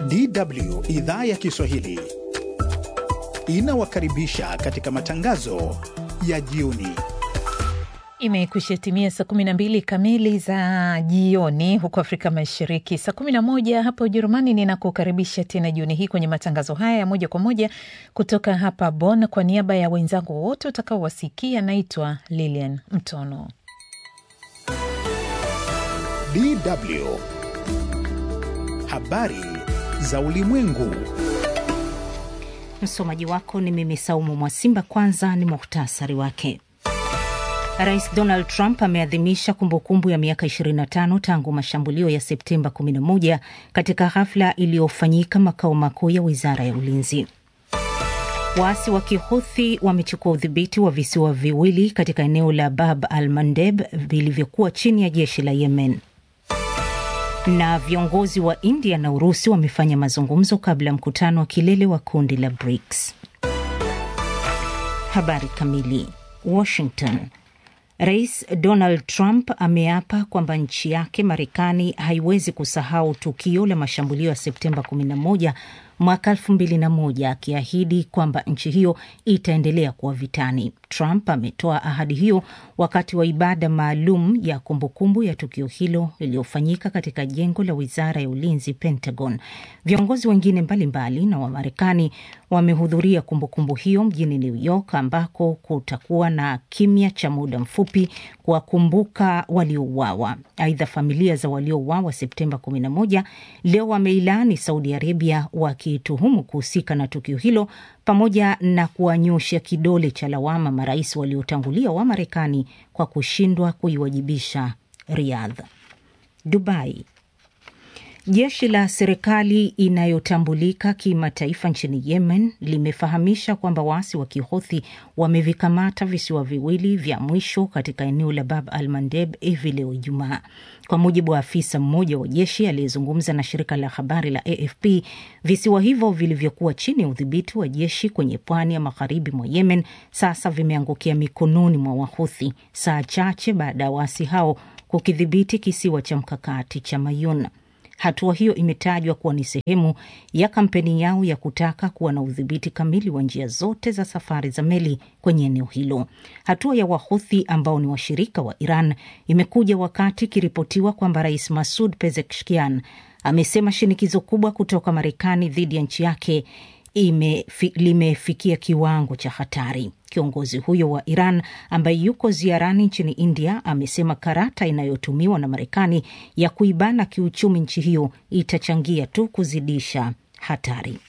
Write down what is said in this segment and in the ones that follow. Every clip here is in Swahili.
DW idhaa ya Kiswahili inawakaribisha katika matangazo ya jioni. Imekwisha timia saa 12 kamili za jioni huko Afrika Mashariki, saa 11 hapa Ujerumani. Ninakukaribisha tena jioni hii kwenye matangazo haya ya moja kwa moja kutoka hapa Bonn. Kwa niaba ya wenzangu wote utakaowasikia, naitwa Lilian Mtono. DW habari za ulimwengu. Msomaji wako ni mimi Saumu Mwasimba. Kwanza ni muhtasari wake. Rais Donald Trump ameadhimisha kumbukumbu ya miaka 25 tangu mashambulio ya Septemba 11 katika hafla iliyofanyika makao makuu ya wizara ya ulinzi. Waasi wa Kihuthi wamechukua udhibiti wa visiwa viwili katika eneo la Bab al Mandeb vilivyokuwa chini ya jeshi la Yemen. Na viongozi wa India na Urusi wamefanya mazungumzo kabla ya mkutano wa kilele wa kundi la BRICS. Habari kamili. Washington. Rais Donald Trump ameapa kwamba nchi yake Marekani haiwezi kusahau tukio la mashambulio ya Septemba 11 mwaka 2001 akiahidi kwamba nchi hiyo itaendelea kuwa vitani. Trump ametoa ahadi hiyo wakati wa ibada maalum ya kumbukumbu ya tukio hilo iliyofanyika katika jengo la wizara ya ulinzi, Pentagon. Viongozi wengine mbalimbali na Wamarekani wamehudhuria kumbukumbu hiyo mjini New York, ambako kutakuwa na kimya cha muda mfupi kuwakumbuka waliouawa. Aidha, familia za waliouawa Septemba 11 leo wameilaani Saudi Arabia wakituhumu kuhusika na tukio hilo pamoja na kuwanyosha kidole cha lawama marais waliotangulia wa Marekani kwa kushindwa kuiwajibisha Riyadh. Dubai. Jeshi la serikali inayotambulika kimataifa nchini Yemen limefahamisha kwamba waasi wa Kihothi wamevikamata visiwa viwili vya mwisho katika eneo la Bab al Mandeb hivi leo Ijumaa. Kwa mujibu wa afisa mmoja wa jeshi aliyezungumza na shirika la habari la AFP, visiwa hivyo vilivyokuwa chini ya udhibiti wa jeshi kwenye pwani ya magharibi mwa Yemen sasa vimeangukia mikononi mwa Wahuthi saa chache baada ya waasi hao kukidhibiti kisiwa cha mkakati cha Mayun. Hatua hiyo imetajwa kuwa ni sehemu ya kampeni yao ya kutaka kuwa na udhibiti kamili wa njia zote za safari za meli kwenye eneo hilo. Hatua ya Wahuthi ambao ni washirika wa Iran imekuja wakati ikiripotiwa kwamba Rais Masud Pezeshkian amesema shinikizo kubwa kutoka Marekani dhidi ya nchi yake Imefi, limefikia kiwango cha hatari. Kiongozi huyo wa Iran ambaye yuko ziarani nchini India amesema karata inayotumiwa na Marekani ya kuibana kiuchumi nchi hiyo itachangia tu kuzidisha hatari.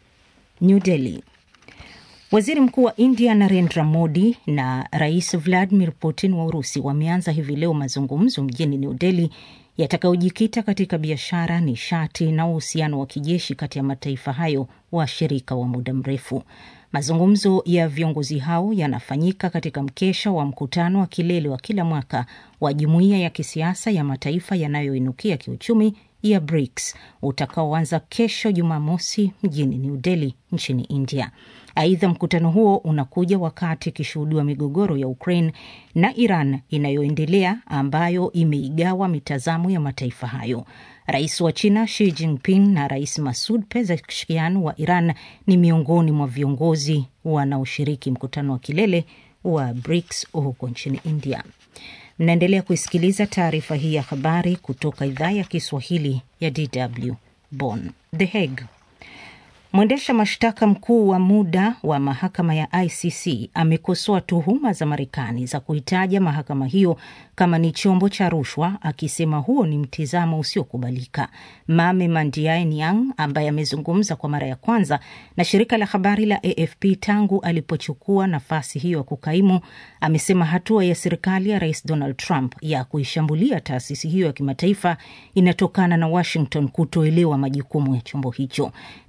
New Delhi. Waziri Mkuu wa India Narendra Modi na Rais Vladimir Putin wa Urusi wameanza hivi leo mazungumzo mjini New Delhi yatakayojikita katika biashara, nishati na uhusiano wa kijeshi kati ya mataifa hayo washirika wa muda mrefu. Mazungumzo ya viongozi hao yanafanyika katika mkesha wa mkutano wa kilele wa kila mwaka wa jumuiya ya kisiasa ya mataifa yanayoinukia kiuchumi ya BRICS utakaoanza kesho Jumamosi mjini New Delhi nchini India. Aidha, mkutano huo unakuja wakati ikishuhudiwa migogoro ya Ukraine na Iran inayoendelea ambayo imeigawa mitazamo ya mataifa hayo. Rais wa China Xi Jinping na Rais Masud Pezeshkian wa Iran ni miongoni mwa viongozi wanaoshiriki mkutano wa kilele wa BRICS huko nchini India. Mnaendelea kuisikiliza taarifa hii ya habari kutoka idhaa ya Kiswahili ya DW Bonn. The Hague. Mwendesha mashtaka mkuu wa muda wa mahakama ya ICC amekosoa tuhuma za Marekani za kuitaja mahakama hiyo kama ni chombo cha rushwa, akisema huo ni mtizamo usiokubalika. Mame Mandiae Niang, ambaye amezungumza kwa mara ya kwanza na shirika la habari la AFP tangu alipochukua nafasi hiyo ya kukaimu, amesema hatua ya serikali ya Rais Donald Trump ya kuishambulia taasisi hiyo ya kimataifa inatokana na Washington kutoelewa majukumu ya chombo hicho. Niang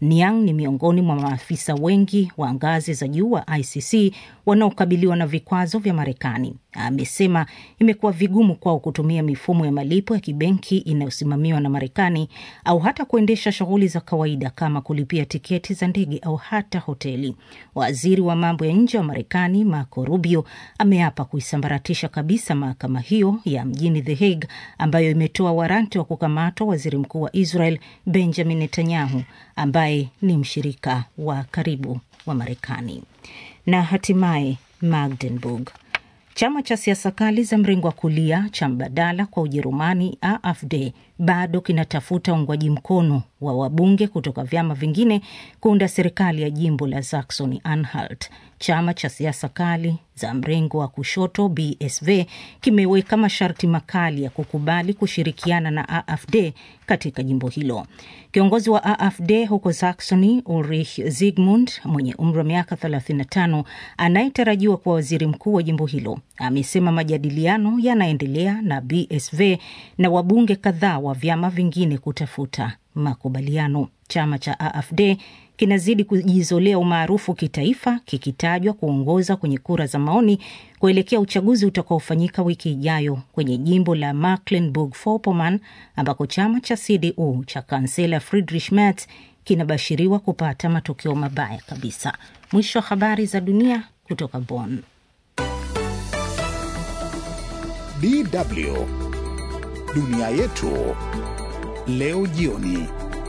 ni miongoni mwa maafisa wengi wa ngazi za juu wa ICC wanaokabiliwa na vikwazo vya Marekani. Amesema imekuwa vigumu kwao kutumia mifumo ya malipo ya kibenki inayosimamiwa na Marekani au hata kuendesha shughuli za kawaida kama kulipia tiketi za ndege au hata hoteli. Waziri wa mambo ya nje wa Marekani Marco Rubio ameapa kuisambaratisha kabisa mahakama hiyo ya mjini The Hague ambayo imetoa waranti wa kukamatwa waziri mkuu wa Israel Benjamin Netanyahu ambaye ni mshirika wa karibu wa Marekani. Na hatimaye Magdeburg. Chama cha siasa kali za mrengo wa kulia cha mbadala kwa Ujerumani AfD bado kinatafuta uungwaji mkono wa wabunge kutoka vyama vingine kuunda serikali ya jimbo la Saxony Anhalt. Chama cha siasa kali za mrengo wa kushoto BSV kimeweka masharti makali ya kukubali kushirikiana na AfD katika jimbo hilo. Kiongozi wa AfD huko Saxony, Ulrich Zygmunt, mwenye umri wa miaka 35 anayetarajiwa kuwa waziri mkuu wa jimbo hilo, amesema majadiliano yanaendelea na BSV na wabunge kadhaa wa vyama vingine kutafuta makubaliano. Chama cha AfD kinazidi kujizolea umaarufu kitaifa kikitajwa kuongoza kwenye kura za maoni kuelekea uchaguzi utakaofanyika wiki ijayo kwenye jimbo la Mecklenburg-Vorpommern ambako chama cha CDU cha kansela Friedrich Merz kinabashiriwa kupata matokeo mabaya kabisa. Mwisho wa habari za dunia kutoka Bonn. DW dunia yetu leo jioni.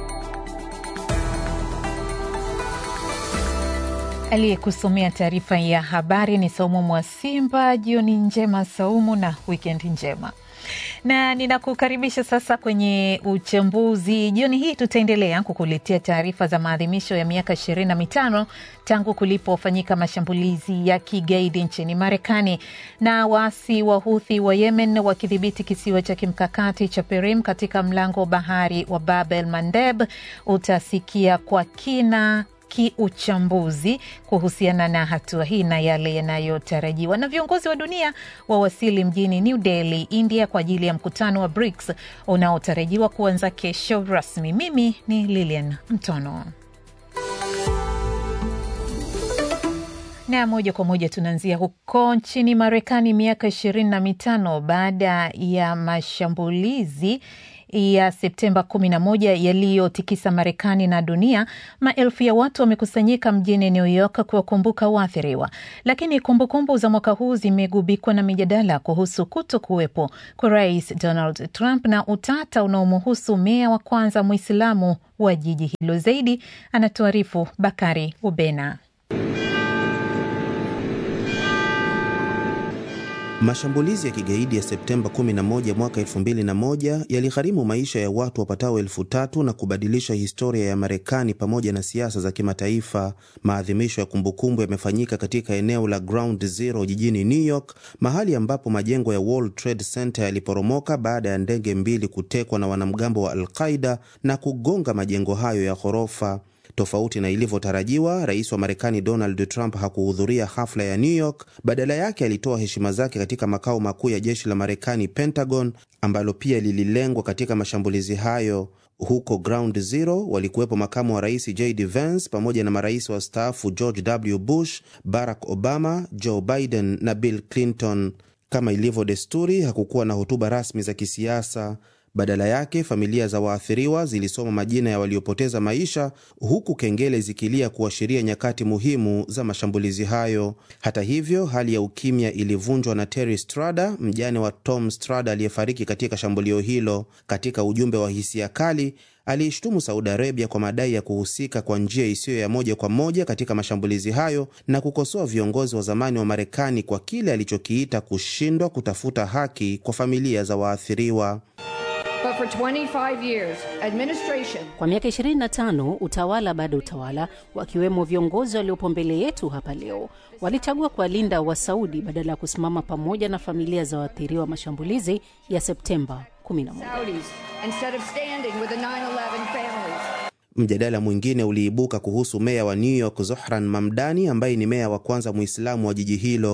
Aliyekusomea taarifa ya habari ni Saumu Mwasimba. Jioni njema Saumu, na wikendi njema na ninakukaribisha sasa kwenye uchambuzi. Jioni hii tutaendelea kukuletea taarifa za maadhimisho ya miaka ishirini na mitano tangu kulipofanyika mashambulizi ya kigaidi nchini Marekani na waasi wa Huthi wa Yemen wakidhibiti kisiwa cha kimkakati cha Perim katika mlango wa bahari wa Bab el Mandeb. Utasikia kwa kina kiuchambuzi kuhusiana na hatua hii na yale yanayotarajiwa. Na viongozi wa dunia wawasili mjini New Delhi, India, kwa ajili ya mkutano wa BRICS unaotarajiwa kuanza kesho rasmi. Mimi ni Lilian Mtono. Na moja kwa moja tunaanzia huko nchini Marekani, miaka ishirini na mitano baada ya mashambulizi ya Septemba 11 yaliyotikisa Marekani na dunia, maelfu ya watu wamekusanyika mjini New York kuwakumbuka waathiriwa. Lakini kumbukumbu za mwaka huu zimegubikwa na mijadala kuhusu kuto kuwepo kwa Rais Donald Trump na utata unaomhusu meya wa kwanza Mwislamu wa jiji hilo. Zaidi anatuarifu Bakari Ubena. Mashambulizi ya kigaidi ya Septemba 11 mwaka 2001 yaligharimu maisha ya watu wapatao elfu tatu na kubadilisha historia ya Marekani pamoja na siasa za kimataifa. Maadhimisho ya kumbukumbu yamefanyika katika eneo la Ground Zero jijini New York, mahali ambapo majengo ya World Trade Center yaliporomoka baada ya ndege mbili kutekwa na wanamgambo wa Al-Qaida na kugonga majengo hayo ya ghorofa. Tofauti na ilivyotarajiwa, rais wa Marekani Donald Trump hakuhudhuria hafla ya New York. Badala yake alitoa heshima zake katika makao makuu ya jeshi la Marekani, Pentagon, ambalo pia lililengwa katika mashambulizi hayo. Huko Ground Zero walikuwepo makamu wa rais JD Vance pamoja na marais wastaafu George W. Bush, Barack Obama, Joe Biden na Bill Clinton. Kama ilivyo desturi, hakukuwa na hotuba rasmi za kisiasa. Badala yake familia za waathiriwa zilisoma majina ya waliopoteza maisha huku kengele zikilia kuashiria nyakati muhimu za mashambulizi hayo. Hata hivyo, hali ya ukimya ilivunjwa na Terry Strada, mjane wa Tom Strada aliyefariki katika shambulio hilo. Katika ujumbe wa hisia kali, aliishtumu Saudi Arabia kwa madai ya kuhusika kwa njia isiyo ya moja kwa moja katika mashambulizi hayo na kukosoa viongozi wa zamani wa Marekani kwa kile alichokiita kushindwa kutafuta haki kwa familia za waathiriwa. But for 25 years, administration... Kwa miaka 25 utawala bado utawala, wakiwemo viongozi waliopo mbele yetu hapa leo, walichagua kuwalinda Wasaudi badala ya kusimama pamoja na familia za waathiriwa mashambulizi ya Septemba 11. Saudis instead of standing with the 9/11 families. Mjadala mwingine uliibuka kuhusu meya wa New York Zohran Mamdani, ambaye ni meya wa kwanza Muislamu wa jiji hilo.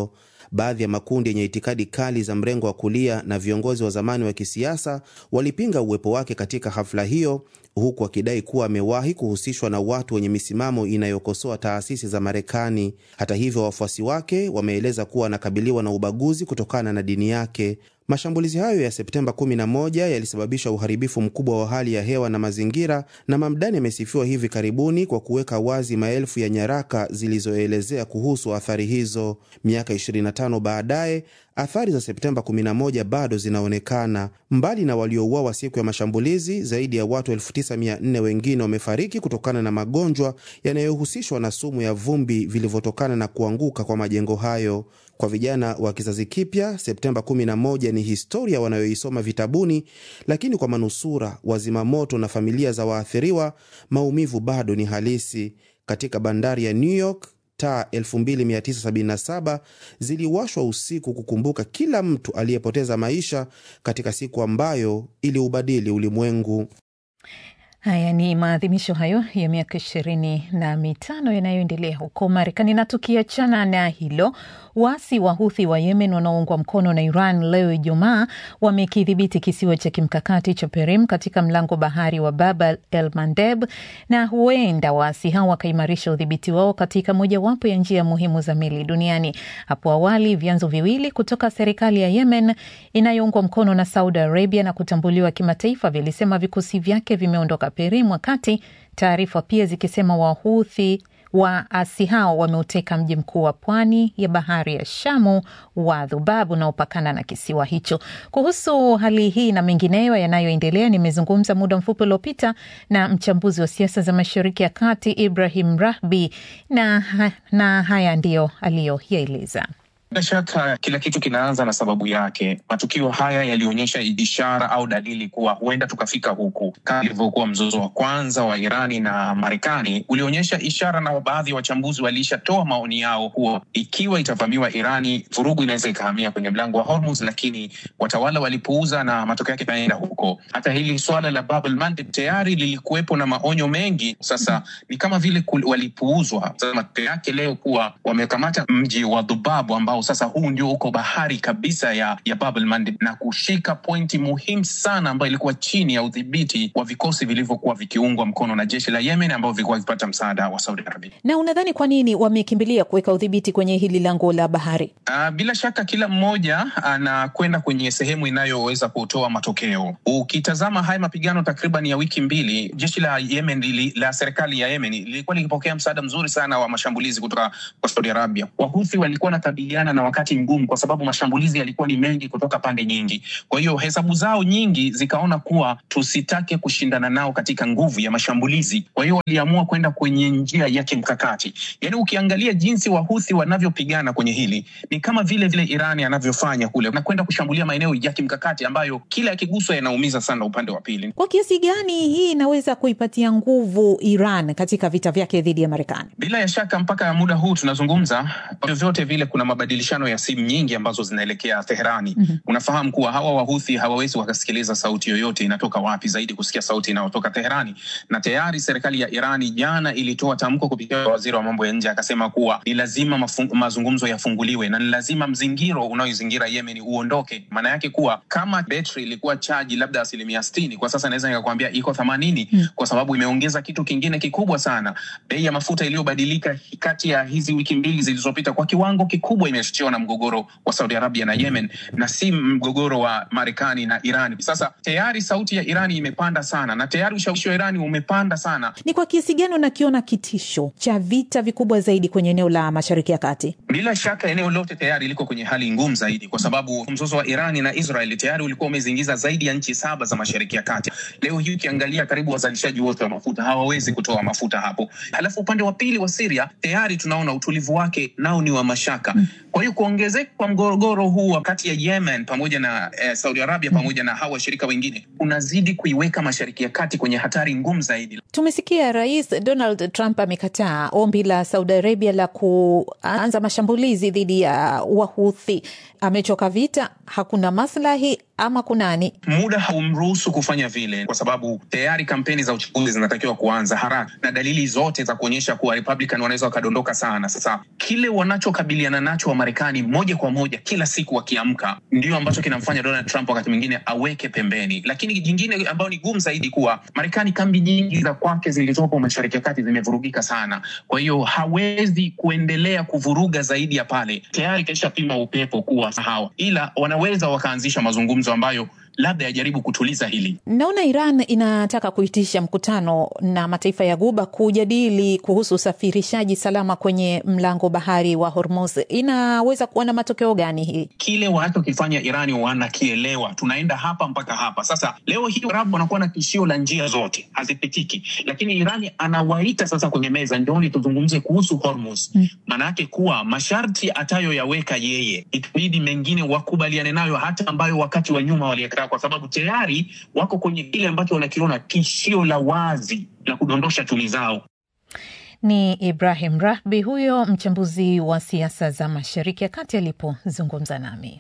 Baadhi ya makundi yenye itikadi kali za mrengo wa kulia na viongozi wa zamani wa kisiasa walipinga uwepo wake katika hafla hiyo, huku wakidai kuwa amewahi kuhusishwa na watu wenye misimamo inayokosoa taasisi za Marekani. Hata hivyo, wafuasi wake wameeleza kuwa anakabiliwa na ubaguzi kutokana na dini yake. Mashambulizi hayo ya Septemba 11 yalisababisha uharibifu mkubwa wa hali ya hewa na mazingira, na Mamdani amesifiwa hivi karibuni kwa kuweka wazi maelfu ya nyaraka zilizoelezea kuhusu athari hizo. Miaka 25 baadaye, athari za Septemba 11 bado zinaonekana. Mbali na waliouawa siku ya mashambulizi, zaidi ya watu 9400 wengine wamefariki kutokana na magonjwa yanayohusishwa na sumu ya vumbi vilivyotokana na kuanguka kwa majengo hayo. Kwa vijana wa kizazi kipya, Septemba 11 ni historia wanayoisoma vitabuni, lakini kwa manusura, wazima moto na familia za waathiriwa, maumivu bado ni halisi. Katika bandari ya New York, taa 2977 ziliwashwa usiku kukumbuka kila mtu aliyepoteza maisha katika siku ambayo iliubadili ulimwengu. Haya ni maadhimisho hayo ya miaka ishirini na mitano yanayoendelea huko Marekani. Na tukiachana na hilo, waasi wa Huthi wa Yemen wanaoungwa mkono na Iran leo Ijumaa wamekidhibiti kisiwa cha kimkakati cha Perim katika mlango bahari wa Bab el Mandeb, na huenda waasi hao wakaimarisha udhibiti wao katika mojawapo ya njia muhimu za meli duniani. Hapo awali vyanzo viwili kutoka serikali ya Yemen inayoungwa mkono na Saudi Arabia na kutambuliwa kimataifa vilisema vikosi vyake vimeondoka Perim, wakati taarifa pia zikisema Wahuthi waasi hao wameuteka mji mkuu wa pwani ya bahari ya Shamu wa Dhubab unaopakana na kisiwa hicho. Kuhusu hali hii na mengineyo yanayoendelea, nimezungumza muda mfupi uliopita na mchambuzi wa siasa za Mashariki ya Kati Ibrahim Rahbi na, na haya ndiyo aliyoyaeleza. Bila shaka kila kitu kinaanza na sababu yake. Matukio haya yalionyesha ishara au dalili kuwa huenda tukafika huku, kama ilivyokuwa mzozo wa kwanza wa Irani na Marekani ulionyesha ishara, na baadhi ya wachambuzi walishatoa maoni yao kuwa ikiwa itavamiwa Irani, vurugu inaweza ikahamia kwenye mlango wa Hormuz, lakini watawala walipuuza na matokeo yake ikaenda huko. Hata hili swala la Bab el Mandeb tayari lilikuwepo na maonyo mengi, sasa ni kama vile walipuuzwa. Sasa matokeo yake leo kuwa wamekamata mji wa Dhubabu ambao sasa huu ndio uko bahari kabisa ya, ya Bab el Mandeb na kushika pointi muhimu sana ambayo ilikuwa chini ya udhibiti wa vikosi vilivyokuwa vikiungwa mkono na jeshi la Yemen ambao vilikuwa vikipata msaada wa Saudi Arabia. Na unadhani kwa nini wamekimbilia kuweka udhibiti kwenye hili lango la bahari? Uh, bila shaka kila mmoja anakwenda kwenye sehemu inayoweza kutoa matokeo. Ukitazama haya mapigano takriban ya wiki mbili, jeshi la Yemen li, la serikali ya Yemen lilikuwa likipokea msaada mzuri sana wa mashambulizi kutoka kwa Saudi Arabia. Wahuthi walikuwa wanakabiliana na wakati mgumu kwa sababu mashambulizi yalikuwa ni mengi kutoka pande nyingi. Kwa hiyo hesabu zao nyingi zikaona kuwa tusitake kushindana nao katika nguvu ya mashambulizi. Kwa hiyo waliamua kwenda kwenye njia ya kimkakati. Yaani, ukiangalia jinsi wahuthi wanavyopigana kwenye hili ni kama vile vile Irani anavyofanya kule, na kwenda kushambulia maeneo ya kimkakati ambayo kila yakiguswa yanaumiza sana upande wa pili. Kwa kiasi gani hii inaweza kuipatia nguvu Iran katika vita vyake dhidi ya Marekani? Bila ya shaka, mpaka muda huu tunazungumza, vyovyote vile kuna mabadilishano ya simu nyingi ambazo zinaelekea Teherani. mm -hmm. Unafahamu kuwa hawa wahuthi hawawezi wakasikiliza sauti yoyote inatoka wapi zaidi kusikia sauti inayotoka Teherani, na tayari serikali ya Irani jana ilitoa tamko kupitia waziri wa mambo ya nje akasema kuwa ni lazima mazungumzo yafunguliwe na ni lazima mzingiro unaoizingira Yemen uondoke. Maana yake kuwa kama betri ilikuwa chaji labda asilimia sitini, kwa sasa naweza nikakwambia iko themanini mm. kwa sababu imeongeza kitu kingine kikubwa sana, bei ya mafuta iliyobadilika kati ya hizi wiki mbili zilizopita kwa kiwango kikubwa imechochewa na mgogoro wa Saudi Arabia na Yemen na si mgogoro wa Marekani na Irani. Sasa tayari sauti ya Irani imepanda sana na tayari ushawishi wa Irani umepanda sana. Ni kwa kiasi gani unakiona kitisho cha vita vikubwa zaidi kwenye eneo la Mashariki ya Kati? Bila shaka eneo lote tayari liko kwenye hali ngumu zaidi, kwa sababu mzozo wa Irani na Israeli tayari ulikuwa umezingiza zaidi ya nchi saba za Mashariki ya Kati. Leo hii ukiangalia, karibu wazalishaji wote wa mafuta hawawezi kutoa mafuta hapo. Halafu upande wa pili wa Syria tayari tunaona utulivu wake nao ni wa mashaka. Kwa hiyo kuongezeka kwa mgogoro huu kati ya Yemen pamoja na eh, Saudi Arabia pamoja na hawa washirika wengine unazidi kuiweka Mashariki ya Kati kwenye hatari ngumu zaidi. Tumesikia Rais Donald Trump amekataa ombi la Saudi Arabia la kuanza mashambulizi dhidi ya Wahuthi. Amechoka vita, hakuna maslahi ama kunani? Muda haumruhusu kufanya vile, kwa sababu tayari kampeni za uchaguzi zinatakiwa kuanza haraka na dalili zote za kuonyesha kuwa Republican wanaweza wakadondoka sana. Sasa kile wanachokabiliana nacho Wamarekani moja kwa moja kila siku wakiamka, ndio ambacho kinamfanya Donald Trump wakati mwingine aweke pembeni. Lakini jingine ambayo ni gumu zaidi, kuwa Marekani kambi nyingi za kwake zilizopo Mashariki ya Kati zimevurugika sana, kwa hiyo hawezi kuendelea kuvuruga zaidi ya pale. Tayari kaishapima upepo kuwa hawa, ila wanaweza wakaanzisha mazungumzo ambayo labda yajaribu kutuliza hili. Naona Iran inataka kuitisha mkutano na mataifa ya Guba kujadili kuhusu usafirishaji salama kwenye mlango bahari wa Hormuz. Inaweza kuwa na matokeo gani hii? Kile wanachokifanya Irani wanakielewa, tunaenda hapa mpaka hapa. Sasa leo hii Arabu wanakuwa na tishio la njia zote hazipitiki, lakini Irani anawaita sasa kwenye meza, njooni tuzungumze kuhusu Hormuz. Maanake kuwa masharti atayoyaweka yeye, itabidi mengine wakubaliane nayo, hata ambayo wakati wa nyuma walieka kwa sababu tayari wako kwenye kile ambacho wanakiona tishio la wazi la kudondosha tuni zao. Ni Ibrahim Rahbi huyo mchambuzi wa siasa za Mashariki ya Kati alipozungumza nami.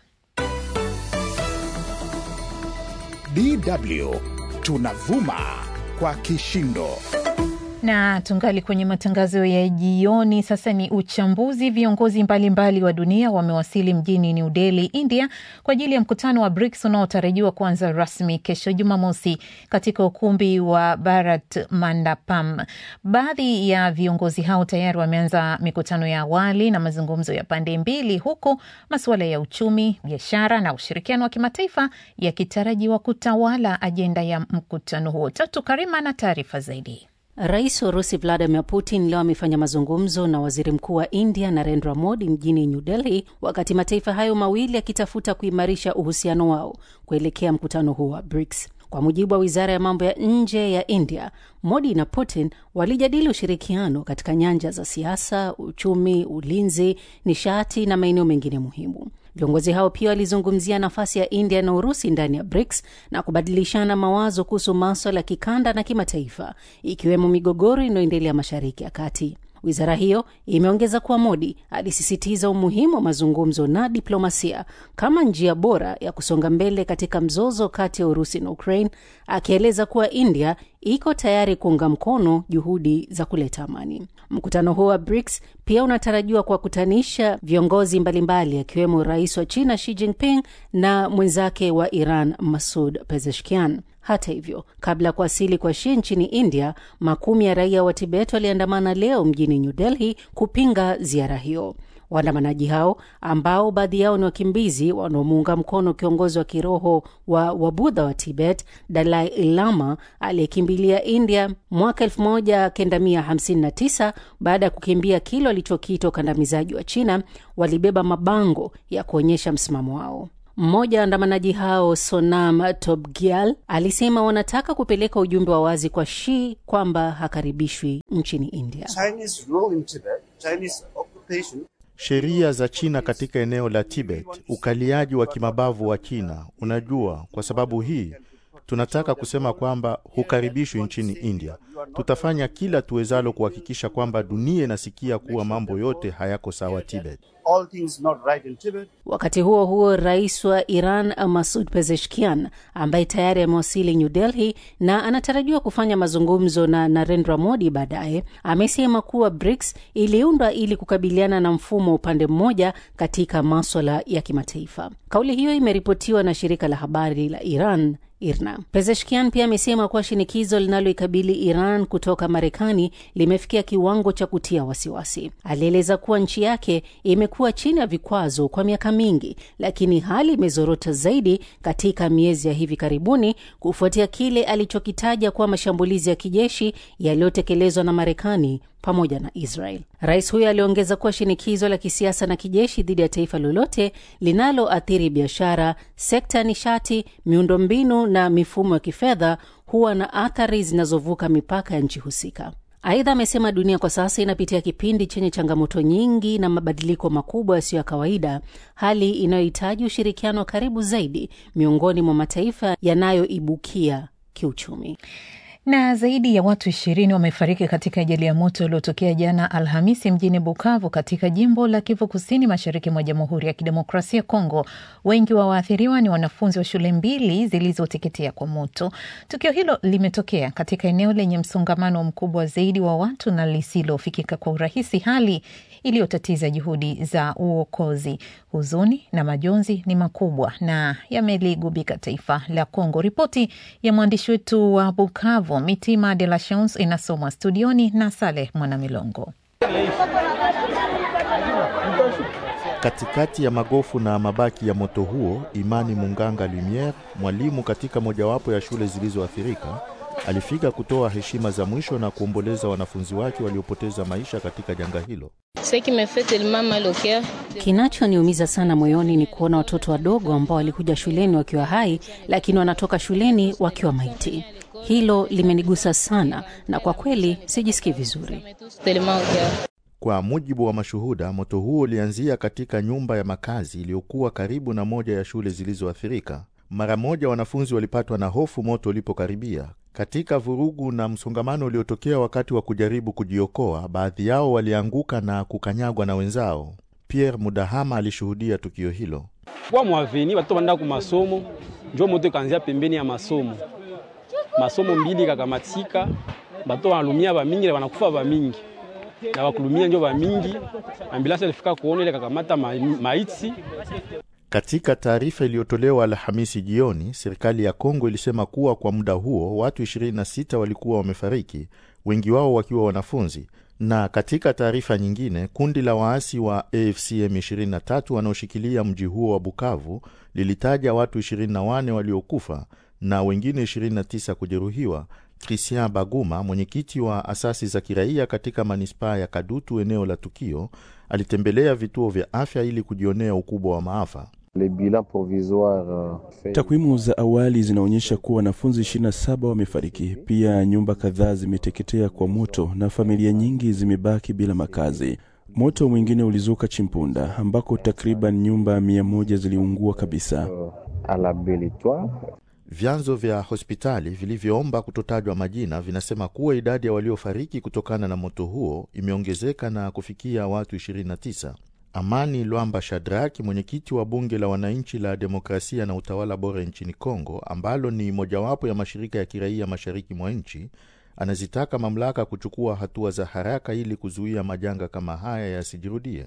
DW tunavuma kwa kishindo na tungali kwenye matangazo ya jioni. Sasa ni uchambuzi. Viongozi mbalimbali wa dunia wamewasili mjini New Delhi, India, kwa ajili ya mkutano wa BRICS unaotarajiwa kuanza rasmi kesho Jumamosi katika ukumbi wa Bharat Mandapam. Baadhi ya viongozi hao tayari wameanza mikutano ya awali na mazungumzo ya pande mbili, huku masuala ya uchumi, biashara na ushirikiano wa kimataifa yakitarajiwa kutawala ajenda ya mkutano huo. Tatu Karima na taarifa zaidi. Rais wa Urusi Vladimir Putin leo amefanya mazungumzo na waziri mkuu wa India Narendra Modi mjini New Delhi, wakati mataifa hayo mawili yakitafuta kuimarisha uhusiano wao kuelekea mkutano huo wa BRICS. Kwa mujibu wa wizara ya mambo ya nje ya India, Modi na Putin walijadili ushirikiano katika nyanja za siasa, uchumi, ulinzi, nishati na maeneo mengine muhimu. Viongozi hao pia walizungumzia nafasi ya India na Urusi ndani ya BRICS na kubadilishana mawazo kuhusu maswala ya kikanda na kimataifa, ikiwemo migogoro inayoendelea Mashariki ya Kati. Wizara hiyo imeongeza kuwa Modi alisisitiza umuhimu wa mazungumzo na diplomasia kama njia bora ya kusonga mbele katika mzozo kati ya Urusi na Ukraine, akieleza kuwa India iko tayari kuunga mkono juhudi za kuleta amani. Mkutano huo wa BRICS pia unatarajiwa kuwakutanisha viongozi mbalimbali akiwemo rais wa China Xi Jinping na mwenzake wa Iran Masud Pezeshkian. Hata hivyo, kabla ya kuwasili kwa Xi nchini India, makumi ya raia wa Tibet waliandamana leo mjini New Delhi kupinga ziara hiyo. Waandamanaji hao ambao baadhi yao ni wakimbizi wanaomuunga mkono kiongozi wa kiroho wa Wabudha wa Tibet, Dalai Lama, aliyekimbilia India mwaka 1959 baada ya kukimbia kile walichokiita ukandamizaji wa China, walibeba mabango ya kuonyesha msimamo wao. Mmoja wa waandamanaji hao Sonam Tobgyal alisema wanataka kupeleka ujumbe wa wazi kwa Shi kwamba hakaribishwi nchini India. Sheria za China katika eneo la Tibet, ukaliaji wa kimabavu wa China. Unajua, kwa sababu hii tunataka kusema kwamba hukaribishwi nchini India. Tutafanya kila tuwezalo kuhakikisha kwamba dunia inasikia kuwa mambo yote hayako sawa Tibet. All things not right in Tibet. Wakati huo huo, rais wa Iran Masud Pezeshkian ambaye tayari amewasili New Delhi na anatarajiwa kufanya mazungumzo na Narendra Modi baadaye, amesema kuwa BRICS iliundwa ili kukabiliana na mfumo wa upande mmoja katika maswala ya kimataifa. Kauli hiyo imeripotiwa na shirika la habari la Iran IRNA. Pezeshkian pia amesema kuwa shinikizo linaloikabili Iran kutoka Marekani limefikia kiwango cha kutia wasiwasi. Alieleza kuwa nchi yake imekuwa chini ya vikwazo kwa miaka mingi, lakini hali imezorota zaidi katika miezi ya hivi karibuni kufuatia kile alichokitaja kuwa mashambulizi ya kijeshi yaliyotekelezwa na Marekani pamoja na Israel. Rais huyo aliongeza kuwa shinikizo la kisiasa na kijeshi dhidi ya taifa lolote linaloathiri biashara, sekta ya nishati, miundombinu na mifumo ya kifedha huwa na athari zinazovuka mipaka ya nchi husika. Aidha, amesema dunia kwa sasa inapitia kipindi chenye changamoto nyingi na mabadiliko makubwa yasiyo ya kawaida, hali inayohitaji ushirikiano wa karibu zaidi miongoni mwa mataifa yanayoibukia kiuchumi. Na zaidi ya watu ishirini wamefariki katika ajali ya moto iliyotokea jana Alhamisi mjini Bukavu katika jimbo la Kivu Kusini, mashariki mwa Jamhuri ya Kidemokrasia Kongo. Wengi wa waathiriwa ni wanafunzi wa shule mbili zilizoteketea kwa moto. Tukio hilo limetokea katika eneo lenye msongamano mkubwa zaidi wa watu na lisilofikika kwa urahisi, hali iliyotatiza juhudi za uokozi. Huzuni na majonzi ni makubwa na yameligubika taifa la Kongo. Ripoti ya mwandishi wetu wa Bukavu Mitima de la Chance inasomwa studioni na Saleh Mwanamilongo. Katikati ya magofu na mabaki ya moto huo, Imani Munganga Lumiere, mwalimu katika mojawapo ya shule zilizoathirika, alifika kutoa heshima za mwisho na kuomboleza wanafunzi wake waliopoteza maisha katika janga hilo. Kinachoniumiza sana moyoni ni kuona watoto wadogo ambao walikuja shuleni wakiwa hai, lakini wanatoka shuleni wakiwa maiti. Hilo limenigusa sana, na kwa kweli sijisikii vizuri. Kwa mujibu wa mashuhuda, moto huo ulianzia katika nyumba ya makazi iliyokuwa karibu na moja ya shule zilizoathirika. Mara moja wanafunzi walipatwa na hofu moto ulipokaribia. Katika vurugu na msongamano uliotokea wakati wa kujaribu kujiokoa, baadhi yao walianguka na kukanyagwa na wenzao. Pierre Mudahama alishuhudia tukio hilo. kwa mwaveni watoto wanaenda ku masomo, njo moto ikaanzia pembeni ya masomo, masomo mbili kakamatika, bato wanalumia bamingi na wanakufa bamingi na wakulumia njo bamingi. Ambulansi alifika kuona ile kakamata ma, maiti Katika taarifa iliyotolewa Alhamisi jioni, serikali ya Kongo ilisema kuwa kwa muda huo watu 26 walikuwa wamefariki, wengi wao wakiwa wanafunzi. Na katika taarifa nyingine, kundi la waasi wa AFC M23 wanaoshikilia mji huo wa Bukavu lilitaja watu 24 waliokufa na wengine 29 kujeruhiwa. Christian Baguma, mwenyekiti wa asasi za kiraia katika manispaa ya Kadutu, eneo la tukio, alitembelea vituo vya afya ili kujionea ukubwa wa maafa. Takwimu za awali zinaonyesha kuwa wanafunzi 27 wamefariki. Pia nyumba kadhaa zimeteketea kwa moto na familia nyingi zimebaki bila makazi. Moto mwingine ulizuka Chimpunda ambako takriban nyumba mia moja ziliungua kabisa. Vyanzo vya hospitali vilivyoomba kutotajwa majina vinasema kuwa idadi ya waliofariki kutokana na moto huo imeongezeka na kufikia watu 29. Amani Lwamba Shadraki, mwenyekiti wa bunge la wananchi la demokrasia na utawala bora nchini Kongo, ambalo ni mojawapo ya mashirika ya kiraia mashariki mwa nchi, anazitaka mamlaka kuchukua hatua za haraka ili kuzuia majanga kama haya yasijirudie.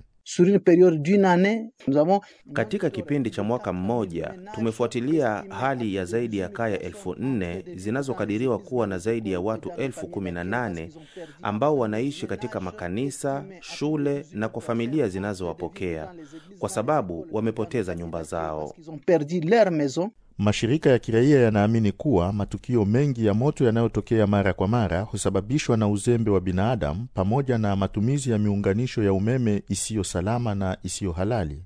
Katika kipindi cha mwaka mmoja tumefuatilia hali ya zaidi ya kaya elfu nne zinazokadiriwa kuwa na zaidi ya watu elfu kumi na nane ambao wanaishi katika makanisa, shule na kwa familia zinazowapokea kwa sababu wamepoteza nyumba zao. Mashirika ya kiraia yanaamini kuwa matukio mengi ya moto yanayotokea mara kwa mara husababishwa na uzembe wa binadamu pamoja na matumizi ya miunganisho ya umeme isiyo salama na isiyo halali.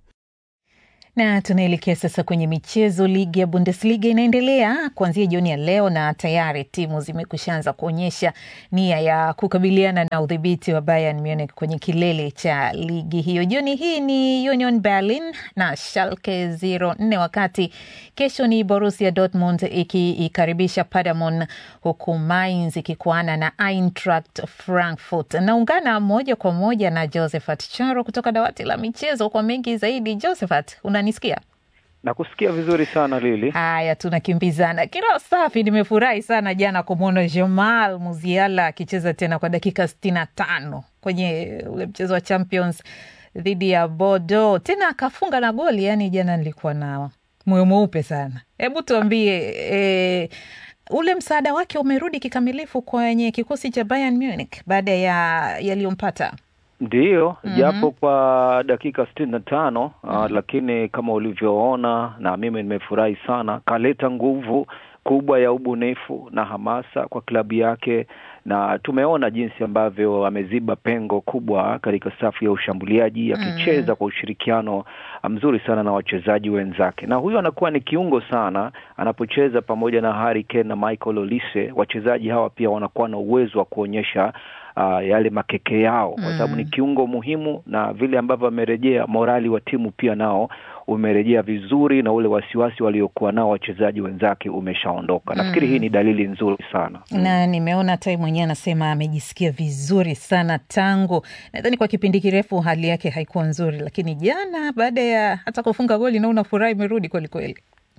Na tunaelekea sasa kwenye michezo. Ligi ya Bundesliga inaendelea kuanzia jioni ya leo na tayari timu zimekushaanza kuonyesha nia ya kukabiliana na udhibiti wa Bayern Munich kwenye kilele cha ligi hiyo. Jioni hii ni Union Berlin na Schalke 04, wakati kesho ni Borussia Dortmund ikiikaribisha Paderborn, huku Mainz ikikuana na Eintracht Frankfurt. Naungana moja kwa moja na Josephat Charo kutoka dawati la michezo kwa mengi zaidi. Josephat, una Nisikia nakusikia vizuri sana Lili. Haya, tunakimbizana kila safi. Nimefurahi sana jana kumwona Jamal Musiala akicheza tena kwa dakika sitini na tano kwenye ule mchezo wa Champions dhidi ya Bordeaux, tena akafunga na goli. Yani jana nilikuwa na moyo mweupe sana. Hebu tuambie e, ule msaada wake umerudi kikamilifu kwenye kikosi cha Bayern Munich baada ya yaliyompata Ndiyo, Mhm. japo kwa dakika sitini na tano uh, lakini kama ulivyoona na mimi nimefurahi sana, kaleta nguvu kubwa ya ubunifu na hamasa kwa klabu yake, na tumeona jinsi ambavyo ameziba pengo kubwa katika safu ya ushambuliaji akicheza kwa ushirikiano mzuri sana na wachezaji wenzake, na huyo anakuwa ni kiungo sana anapocheza pamoja na Harry Kane na Michael Olise. Wachezaji hawa pia wanakuwa na uwezo wa kuonyesha uh, yale makeke yao kwa sababu ni kiungo muhimu, na vile ambavyo amerejea morali wa timu pia nao umerejea vizuri na ule wasiwasi waliokuwa nao wachezaji wenzake umeshaondoka. Nafikiri Mm. hii ni dalili nzuri sana. na nimeona tai mwenyewe anasema amejisikia vizuri sana tangu nadhani kwa kipindi kirefu hali yake haikuwa nzuri, lakini jana baada ya hata kufunga goli naona furaha imerudi kwelikweli.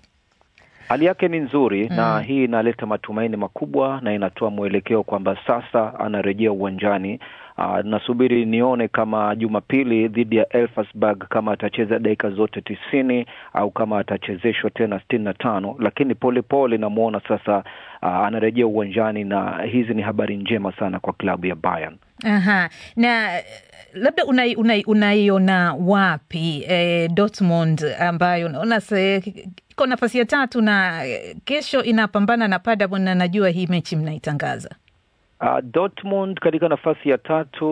Hali yake ni nzuri Mm. na hii inaleta matumaini makubwa na inatoa mwelekeo kwamba sasa anarejea uwanjani. Uh, nasubiri nione kama Jumapili dhidi ya Elfsberg kama atacheza dakika zote tisini au kama atachezeshwa tena sitini na tano, lakini polepole namwona sasa uh, anarejea uwanjani na hizi ni habari njema sana kwa klabu ya Bayern. Aha. Na eh, labda unai- unai- unaiona wapi eh, Dortmund ambayo unaona se- iko nafasi ya tatu na eh, kesho inapambana na Paderborn na najua hii mechi mnaitangaza. Uh, Dortmund katika nafasi ya tatu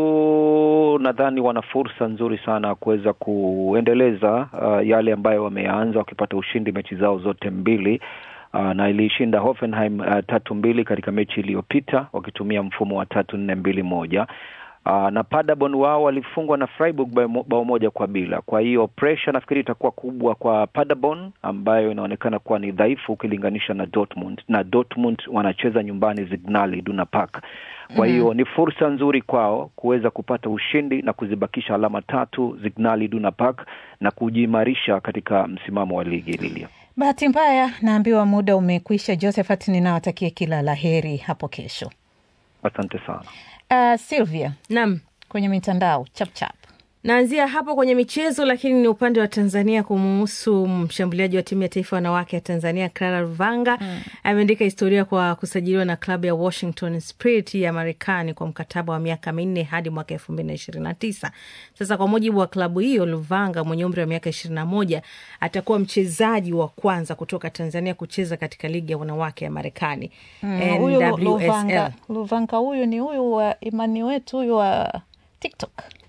nadhani wana fursa nzuri sana ya kuweza kuendeleza uh, yale ambayo wameanza wakipata ushindi mechi zao zote mbili. Uh, na iliishinda Hoffenheim uh, tatu mbili katika mechi iliyopita wakitumia mfumo wa tatu nne mbili moja. Uh, na Paderborn wao walifungwa na Freiburg bao mo- bao moja kwa bila. Kwa hiyo pressure nafikiri itakuwa kubwa kwa Paderborn ambayo inaonekana kuwa ni dhaifu ukilinganisha na Dortmund, na Dortmund wanacheza nyumbani Signal Iduna Park. Kwa hiyo Mhm. ni fursa nzuri kwao kuweza kupata ushindi na kuzibakisha alama tatu Signal Iduna Park na kujiimarisha katika msimamo wa ligi Lilia. Bahati mbaya naambiwa muda umekwisha. Josephat, ninawatakia kila la heri hapo kesho. Asante sana. Uh, Sylvia, Naam. kwenye mitandao chapchap Naanzia hapo kwenye michezo, lakini ni upande wa Tanzania kumuhusu mshambuliaji wa timu ya taifa wanawake ya Tanzania Clara Luvanga ameandika historia kwa kusajiliwa na klabu ya Washington Spirit ya Marekani kwa mkataba wa miaka minne hadi mwaka elfu mbili na ishirini na tisa. Sasa kwa mujibu wa klabu hiyo, Luvanga mwenye umri wa miaka ishirini na moja atakuwa mchezaji wa kwanza kutoka Tanzania kucheza katika ligi ya wanawake ya Marekani Mm, huyu Lu- Luvanga, NWSL. Luvanga huyu ni huyu wa imani wetu huyu wa TikTok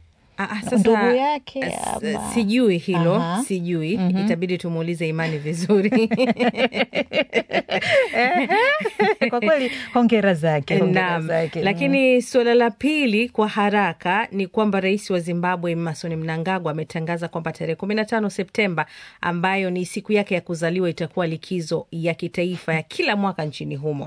Sasa, ndugu yake s- ama- sijui hilo Aha. sijui Mhm. itabidi tumuulize imani vizuri kwa kweli hongera zake hongera Naam. zake Lakini suala la pili kwa haraka ni kwamba rais wa Zimbabwe Emmerson Mnangagwa ametangaza kwamba tarehe kumi na tano Septemba ambayo ni siku yake ya kuzaliwa itakuwa likizo ya kitaifa ya kila mwaka nchini humo.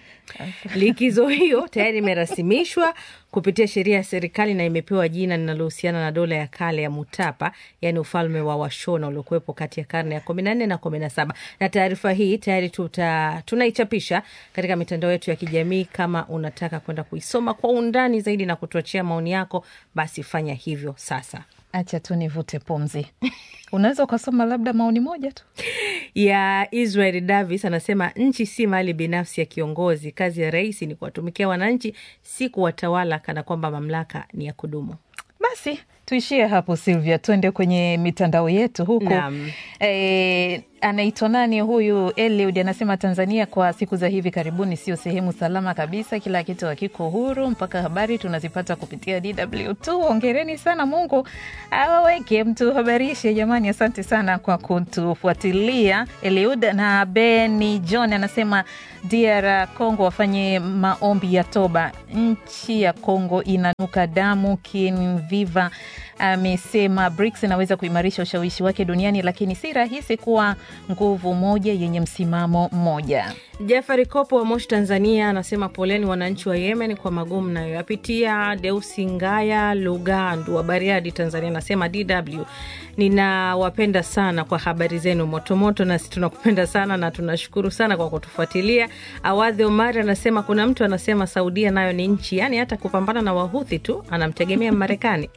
Likizo hiyo tayari imerasimishwa kupitia sheria ya serikali na imepewa jina linalohusiana na dola ya kale ya Mutapa, yaani ufalme wa Washona uliokuwepo kati ya karne ya kumi na nne na kumi na saba. Na taarifa hii tayari tuta, tunaichapisha katika mitandao yetu ya kijamii. Kama unataka kwenda kuisoma kwa undani zaidi na kutuachia maoni yako, basi fanya hivyo sasa. Acha tu nivute pumzi. Unaweza ukasoma labda maoni moja tu ya Israel Davis anasema nchi si mali binafsi ya kiongozi. Kazi ya rais ni kuwatumikia wananchi, si kuwatawala kana kwamba mamlaka ni ya kudumu. Basi tuishie hapo Silvia, tuende kwenye mitandao yetu huku. Naam. E, anaitwa nani huyu? Eliud anasema Tanzania kwa siku za hivi karibuni sio sehemu salama kabisa, kila kitu hakiko huru, mpaka habari tunazipata kupitia DW2. Hongereni sana, Mungu awaweke mtuhabarishe jamani. Asante sana kwa kutufuatilia Eliud. Na Beni John anasema DR Congo wafanye maombi ya toba, nchi ya Congo inanuka damu. Kinviva amesema BRICS inaweza kuimarisha ushawishi wake duniani, lakini si rahisi kuwa nguvu moja yenye msimamo mmoja. Jafari Kopo wa Moshi, Tanzania, anasema poleni wananchi wa Yemen kwa magumu nayoyapitia. Deusi Ngaya Lugandu wa Bariadi, Tanzania, anasema DW, ninawapenda sana kwa habari zenu motomoto, nasi tunakupenda sana na tunashukuru sana kwa kutufuatilia. Awadhi Omari anasema kuna mtu anasema Saudia nayo ni nchi, yaani hata kupambana na Wahuthi tu anamtegemea Marekani.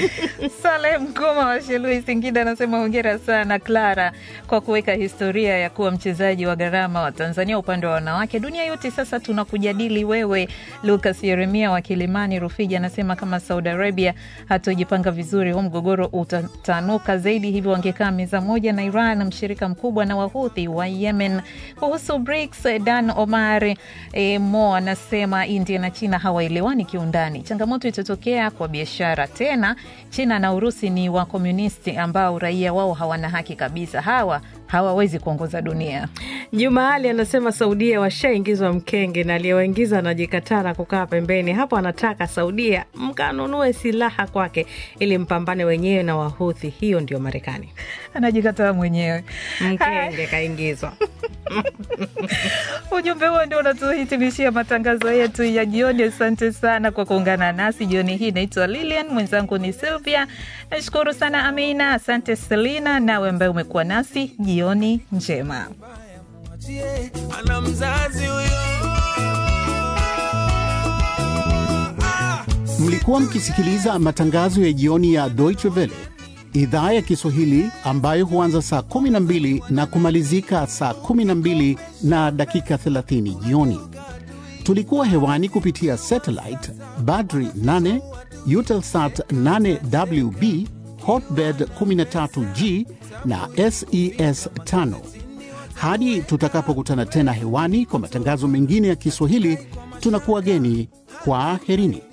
Saleh Mkoma wa Shelui, Singida, anasema hongera sana Clara kwa kuweka historia ya kuwa mchezaji wa gharama wa Tanzania upande wa wanawake. Dunia yote sasa tunakujadili wewe. Lucas Yeremia wa Kilimani Rufiji anasema kama Saudi Arabia hatojipanga vizuri, huu mgogoro utatanuka zaidi, hivyo wangekaa meza moja na Iran, mshirika mkubwa na Wahuthi wa Yemen. Kuhusu BRICS, Dan Omar e, Mo anasema India na China hawaelewani kiundani, changamoto itatokea kwa biashara tena China na Urusi ni wakomunisti ambao raia wao hawana haki kabisa. Hawa hawawezi kuongoza dunia. Juma Ali anasema Saudia washaingizwa mkenge na aliyewaingiza anajikataa na kukaa pembeni. Hapo anataka Saudia mkanunue silaha kwake ili mpambane wenyewe na Wahuthi. Hiyo ndio Marekani, anajikataa mwenyewe, mkenge kaingizwa. Ujumbe huo ndio unatuhitimishia matangazo yetu ya jioni. Asante sana kwa kuungana nasi jioni hii. Naitwa Lilian, mwenzangu ni Sylvia. Nashukuru sana Amina, asante Selina, nawe ambaye umekuwa nasi. Jioni njema. Ana mzazi huyo. Mlikuwa mkisikiliza matangazo ya jioni ya Deutsche Welle idhaa ya Kiswahili ambayo huanza saa 12 na kumalizika saa 12 na dakika 30 jioni. Tulikuwa hewani kupitia satellite Badri 8, Eutelsat 8WB, Hotbird 13G na SES 5. Hadi tutakapokutana tena hewani kwa matangazo mengine ya Kiswahili, tunakuwa geni kwa herini.